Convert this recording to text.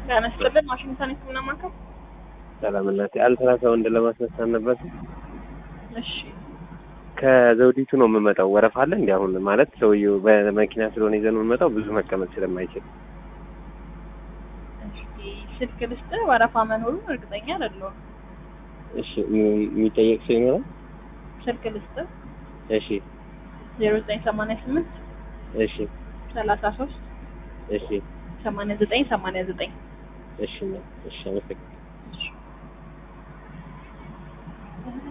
ጤና ይስጥልን ዋሽንግተን የህክምና ማዕከል። ሰላም እናቴ፣ አልትራሳውንድ ለማስነሳት ነበር። እሺ ከዘውዲቱ ነው የምመጣው። ወረፋ አለ እንዲ አሁን ማለት ሰውዬው በመኪና ስለሆነ ይዘን የምንመጣው ብዙ መቀመጥ ስለማይችል እሺ፣ ስልክ ልስጥ ወረፋ መኖሩን እርግጠኛ አይደለሁም። እሺ፣ የሚ- የሚጠየቅ ሰው ይኖራል? ስልክ ልስጥ እሺ ዜሮ ዘጠኝ ሰማንያ ስምንት እሺ ሰላሳ ሶስት እሺ ሰማንያ ዘጠኝ ሰማንያ ዘጠኝ እሺ እሺ አመሰግናለሁ።